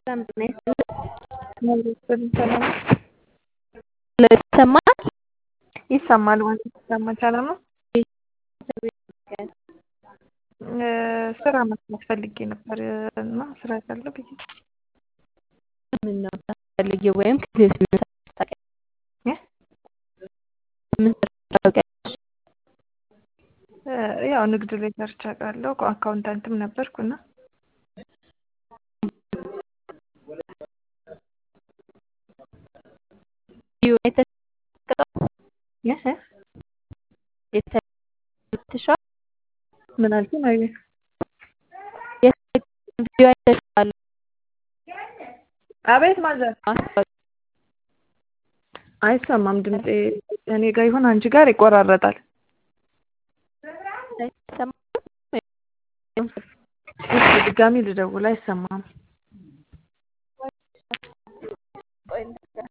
ሰላም ጤና ይስጥልኝ። ሰላም ነው? ይሰማል? ይሰማል ማለት ይሰማል። ሰላም ነው? ስራ መስራት ፈልጌ ነበር እና ስራ ካለ ብዬ ምን ነው የምትፈልጊው? ወይም ከዚህ በፊት ምን ሰርተሽ ታውቂያለሽ? ምን ሰርተሽ ታውቂያለሽ? ያው ንግድ ላይ ሰርቼ አውቃለሁ። አካውንታንትም ነበርኩና የተሻል ምን አልሽኝ? አየህ ቪዲዮ አይተሽዋል? አቤት ማዘር ማስታወቂያ አይሰማም ድምጼ እኔ ጋር ይሁን አንቺ ጋር ይቆራረጣል። አይሰማም? እስኪ ድጋሚ ልደውል አይሰማም።